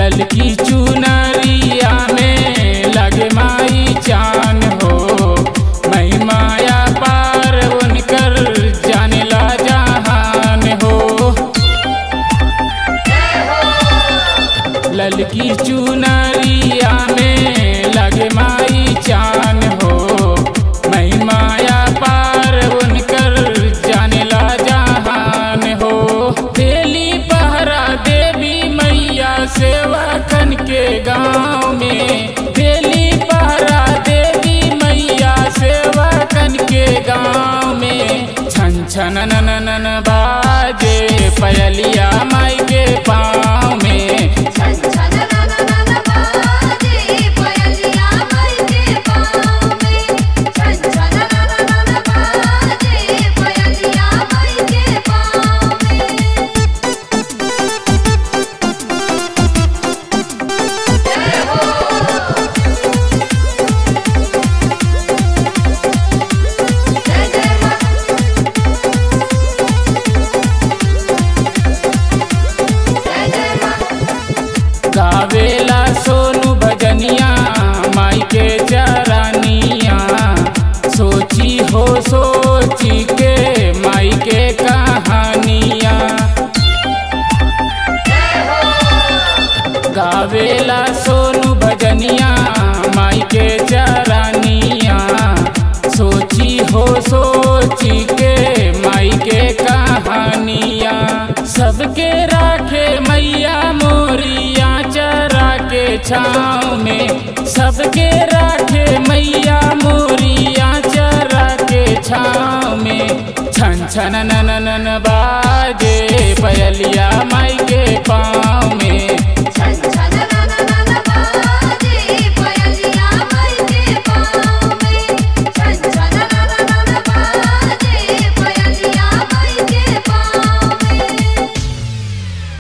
ललकी चुनरिया में लगे माई चान हो मई माया पार उनकर जानेला जहान हो ललकी चुनरिया में लगे माई चान हो मई माया पार उनकर जानेला जहान हो बेली पहरा देवी मैया सेवा कन के गाँव में बेली पहरा देवी मैया सेवा कन के गाँव में छन छन नन नन बाजे पयलिया माई के पाँव में छन छन नन नन बाजे पयलिया माई के पाँव में छन छन नन नन बाजे पयलिया माई के पाँव में जय जय मां जय जय मां गावेला सोनू भजनिया माई के चरनिया सोची हो सोची के माई के कहानिया गावेला सोनू भजनिया माई के चरनिया सोची हो सोची के माई के कहानिया सबके राखे मैया मोरिया चरा के छाँव में सबके राखे मैया मोरिया चरा के छाँव में छन छन नन नन बाजे